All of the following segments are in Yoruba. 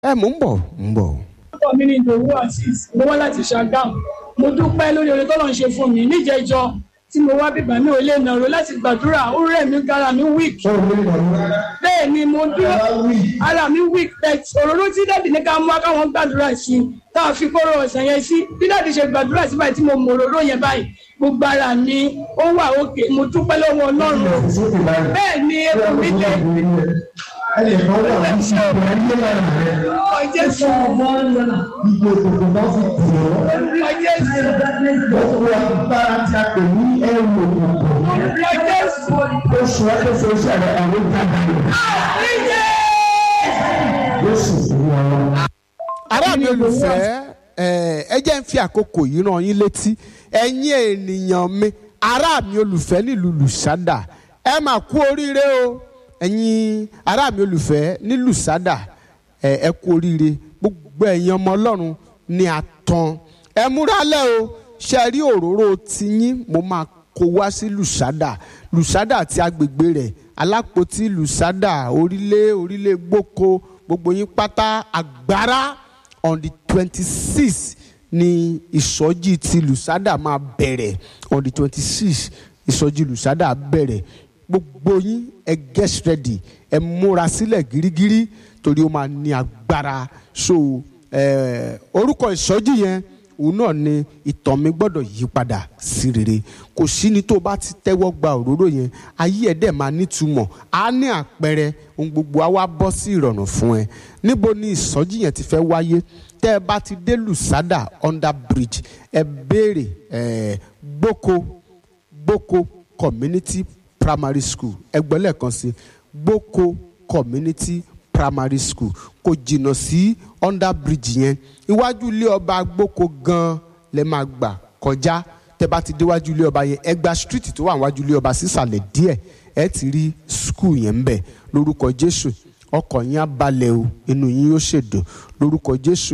ẹ mò ń bọ̀ ń bọ̀. orúkọ mi ni ìdòwú azeez mo wá láti ṣàgámù mo dúpẹ́ lórí oore tọ́lọ́ ń ṣe fún mi níjẹjọ tí mo wá bíbá mi ò lè nàró láti gbàdúrà ó rẹ̀ mí gara mi weak bẹ́ẹ̀ ni mo dúró ara mi weak bet òróró tí dáàdì ní ká mú wá káwọn gbàdúrà sí i tá a fi kóró ọ̀sán yẹn sí bí dáàdì ṣe gbàdúrà sí báyìí tí mo mọ òróró yẹn báyìí gbogbo ara ni ó wà òkè mo dúpẹ́ lọ́wọ́ ọlọ́run bẹ́ẹ̀ ni epo mi lè ẹnìkan wà ní ìṣòro ẹgbẹ́ lára rẹ̀ ọjọ́ sọ ọmọ ìgbò òkùnkùn náà fi tì ọ́. ọjọ́ gbogbo agbára tí a pè ní ẹrù òkùnkùn ọjọ́ oṣù ẹgbẹ́sẹ̀ ìṣẹ̀lẹ̀ àwọn ìtajà rẹ̀ Jésù fún wa. ará mi olùfẹ́ ẹ ẹ jẹ́ ń fi àkókò yìí rán yín létí ẹ̀yin ènìyàn mi ará mi olùfẹ́ nílùú lùsádà ẹ mà kú oríire o ẹ̀yin ará mi olùfẹ́ ní lùsádà ẹ ẹ kú oríire gbogbo ẹ̀yin ọmọ ọlọ́run ní àtàn ẹ múra lẹ́ o ṣe rí òróró tiyín mo máa kó wá sí lùsádà lùsádà àti agbègbè rẹ̀ alápótí lùsádà orílẹ̀ orílẹ̀ gboko gbogbo yín pátá agbára on the twenty six ni ìsọjí ti lùsádà máa bẹ̀rẹ̀ on the twenty six ìsọjí lùsádà bẹ̀rẹ̀ gbogbo yín ẹ get ready ẹ múra sílẹ̀ gírígírí torí ó máa ní agbára so eh, orúkọ ìsọjí yẹn òun náà ni ìtàn mi gbọ́dọ̀ yí padà sí rere kò sí ni tó bá ti tẹ́wọ́ gba òróró yẹn ayé ẹ̀ dẹ̀ máa nítumọ̀ á ní àpẹẹrẹ ohun gbogbo á wá bọ́ sí ìrọ̀rùn fún ẹ níbo ni ìsọjí yẹn ti fẹ́ wáyé tẹ́ ẹ bá ti dé lùsádà under bridge ẹ béèrè ẹ gboko gboko community primary school ẹgbẹ́ lẹ́ẹ̀kan sí gboko community primary school kò jìnnà sí under bridge yẹn iwájú ilé ọba gboko gan lẹ máa gbà kọjá tẹ bá ti déwájú ilé ọba yẹn ẹ gba street tó wà níwájú ilé ọba sísàlẹ̀ díẹ̀ ẹ ti rí school yẹn ń bẹ lórúkọ jésù ọkọ̀ yín á balẹ̀ o inú yín yóò ṣèdùn lórúkọ jésù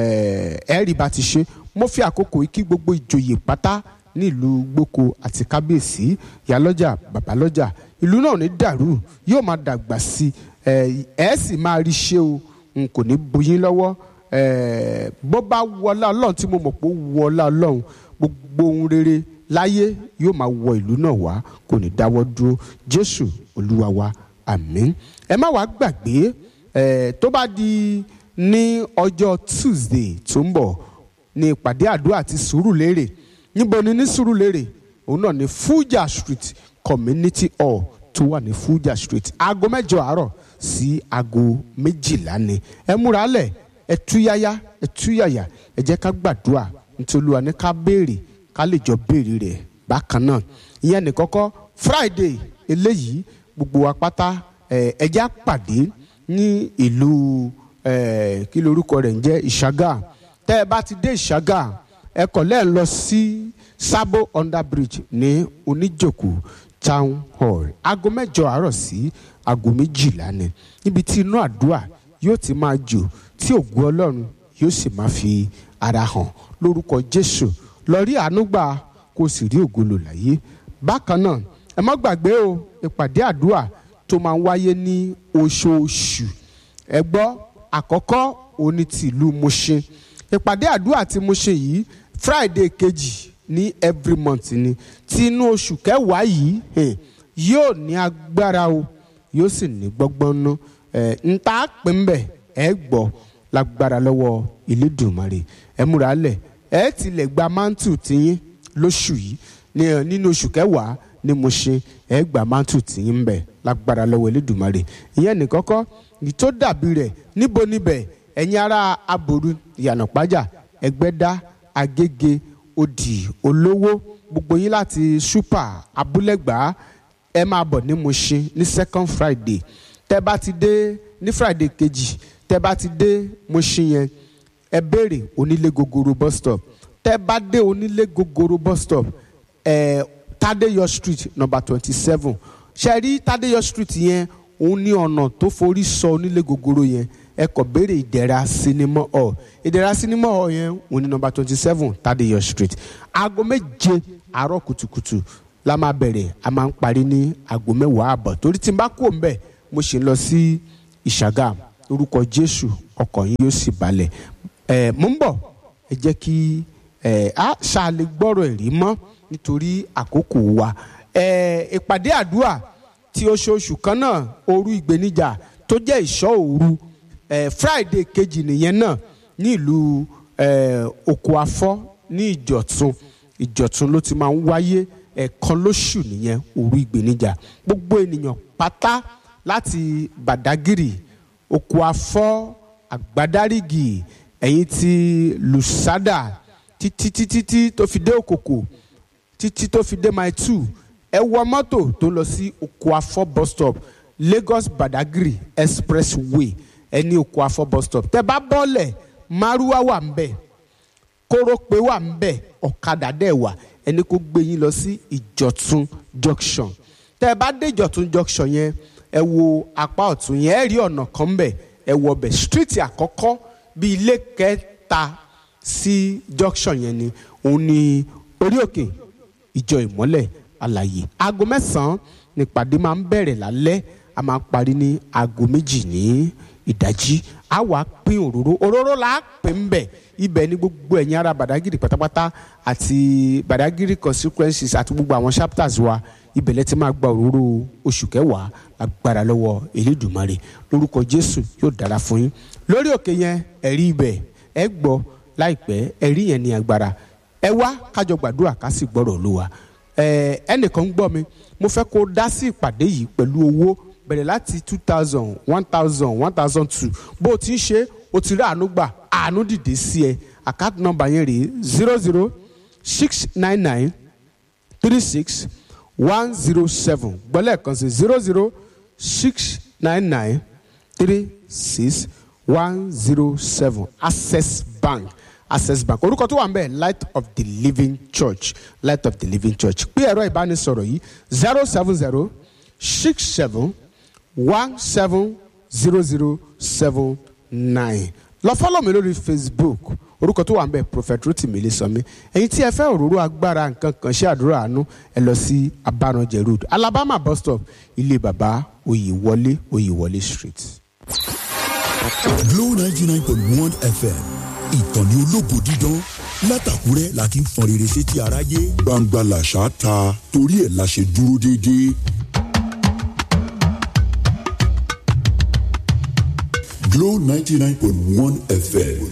ẹ ẹ rí bá ti ṣe mo fi àkókò yìí kí gbogbo ìjòyè pátá nílùú gboko àti kábíyèsí ìyálọ́jà bàbálọ́jà ìlú náà ní dàrú yóò máa dàgbà sí ẹ ẹ sì máa rí ṣe o n kò ní buyín lọ́wọ́ ẹ bó bá wọlá ọlọ́run tí mo mọ̀ pé ó wọlá ọlọ́run gbogbo ohun rere láyé yóò máa wọ ìlú náà wá kò ní dáwọ́ dúró jésù olúwa wa àmín ẹ má wàá gbàgbé ẹ tó bá di ní ọjọ́ tuesday tó ń bọ̀ ní ìpàdé àdúrà àti sùúrùlérè níbo ni ní sùúrùlérè òun náà ní fuja street community hall tó wà ní fuja street aago mẹ́jọ àárọ̀ sí aago méjìlá ni ẹ múra lẹ̀ ẹ túyáyá ẹ túyàyà ẹ jẹ́ ká gbàdúrà nítorí Olúwa ní ká béèrè ká lè jọ béèrè rẹ̀ bákan náà ìyẹn ní kọ́kọ́ friday eléyìí gbogbo wa pátá ẹ ẹ jẹ́ á pàdé ní ìlú ẹ kí lorúkọ rẹ̀ ń jẹ́ ìṣàgà tẹ́ ẹ bá ti dé ìṣàgà ẹ kọ̀ lẹ́ẹ̀ lọ sí sábò under bridge ní oníjòkó town hall aago mẹ́jọ àárọ̀ sí aago méjìlá ni níbi tí inú àdúrà yóò ti máa jò tí ògùn ọlọ́run yóò sì máa fi ara hàn lórúkọ jésù lọ rí àánú gbà kó o sì rí ògo lò láyé bákan náà ẹ má gbàgbé o ìpàdé àdúrà tó máa ń wáyé ní oṣooṣù ẹ gbọ́ àkọ́kọ́ òní ti ìlú Mushin ìpàdé àdúrà tí Mushin yìí friday kejì ní every month ni tí inú oṣù kẹwàá yìí eh, yóò ní agbára o yóò sì ní gbọ́gbọ́n ná ẹ̀ ń ta pé ń bẹ̀ ẹ gbọ́ lágbára lọ́wọ́ Elédùmarè ẹ múra lẹ̀ ẹ tilẹ̀ gba mantu tiyín lóṣù yìí ní ẹ nínú oṣù kẹwàá ní Mushin ẹ gba mantu tiyín ń bẹ̀ lágbára lọ́wọ́ Elédùmarè ìyẹn ní kọ́kọ́ ní tó dàbí rẹ̀ níbo níbẹ̀ ẹ̀yin ará aboru ìyànà pàjá ẹgbẹ́dá agége odi olówó gbogbo yín láti super abúlẹ̀gbá ẹ máa bọ̀ ní Mushin ní second friday tẹ́ bá ti dé ní friday kejì tẹ́ bá ti dé Mushin yẹn ẹ béèrè onílé gogoro bus stop tẹ́ bá dé onílé gogoro bus stop ẹ Tadeyo street number twenty seven ṣe rí Tadeyo street yẹn òun ní ọ̀nà tó forí sọ onílé gogoro yẹn ẹ kọ béèrè ìdẹ̀ra sinimá hall ìdẹ̀ra sinimá hall yẹn òun ní nọ́mbà twenty seven Tadeyo street aago méje àárọ̀ kùtùkùtù la máa bẹ̀rẹ̀ a máa ń parí ní aago mẹ́wàá àbọ̀ torí tí n bá kú òun bẹ̀ mo ṣe ń lọ sí ìṣàgà orúkọ Jésù ọkàn yín yóò sì balẹ̀ ẹ̀ mò ń bọ̀ ẹ jẹ́ kí ẹ̀ á ṣàlè gbọ́rọ̀ ẹ̀rí mọ́ nítorí àkókò wa ẹ̀ ìpàdé àdúrà tí oṣooṣù kan náà òru ìgbéníjà tó jẹ́ ìṣọ́ òru ẹ̀ friday kejì nìyẹn náà ní ìlú ẹ̀ oko afọ́ ní ìjọ̀tún ìjọ̀tún ló ti máa ń wáyé ẹ̀ẹ̀kan lóṣù nìyẹn òru ìgbéníjà gbogbo ènìyàn pátá láti bàdágìrì oko afọ́ àgbádárìgì ẹ̀yìn ti lùsádà títí títí tí tó fi dé òkòkò títí tó fi dé mile two ẹ wọ mọ́tò tó lọ sí oko afọ́ bus stop lagos badagry expressway ẹ ní oko afọ́ bus stop tẹ bá bọ́lẹ̀ márúwá wà ń bẹ̀ kórópè wà ń bẹ̀ ọ̀kadà dẹ̀ wà ẹni kó gbé yín lọ sí ìjọ̀tún junction tẹ bá dé ìjọ̀tún junction yẹn ẹ wo apá ọ̀tún yẹn ẹ rí ọ̀nà kan ń bẹ̀ ẹ wọ bẹ̀ street àkọ́kọ́ bíi ilé kẹta sí junction yẹn ni òun ni orí òkè ìjọ ìmọ́lẹ̀ àlàyé aago mẹ́sàn-án nípàdé máa ń bẹ̀rẹ̀ lálẹ́ a máa parí ní aago méjì ní ìdájí a wàá pín òróró òróró là á pín ń bẹ̀ ibẹ̀ ni gbogbo ẹ̀yin ará badagiri pátápátá àti badagiri consequences àti gbogbo àwọn chapters wa ibẹ̀ lẹ́ ti máa gba òróró oṣù kẹwàá agbára lọ́wọ́ elédùnmarè lórúkọ jésù yóò dára fún yín lórí òkè yẹn ẹ̀rí ibẹ̀ ẹ gbọ́ láìpẹ́ ẹ̀rí yẹn ní agbára ẹ wá kájọ gbàdúrà ká sì gbọ́rọ̀ olúwa ẹ ẹnìkan ń gbọ́ mi mo fẹ́ kó dá sí ìpàdé yìí pẹ̀lú owó bẹ̀rẹ̀ láti two thousand one thousand one thousand two bó o ti ń ṣe o ti rí àánú gbà àánú dìde sí ẹ àkáàtì nọ́mbà yẹn rèé zero zero six nine nine three six one zero seven gbọ́lẹ̀ kan sí zero zero six nine nine three six one zero seven access bank access bank orúkọ tó wà ń bẹ̀ light of the living church light of the living church pé ẹ̀rọ ìbánisọ̀rọ̀ yìí zero seven zero six seven one seven zero zero seven nine lọ fọ́lọ̀ mi lórí facebook orúkọ tó wà ń bẹ̀ prophet rotimi ilésànmi ẹ̀yin tí ẹ fẹ́ òróró agbára nǹkan kan ṣe àdúrà àánú ẹ lọ sí abaranjẹ road alabama bus stop ilé baba oyèwọlé oyèwọlé street. Glow ninety nine point one FM ìkànnì ológo dídán látàkúrẹ́ la ti ń fọn rere sétí aráyé. gbangba làṣà ta torí ẹ̀ la ṣe dúró déédéé. Glow ninety nine point one FM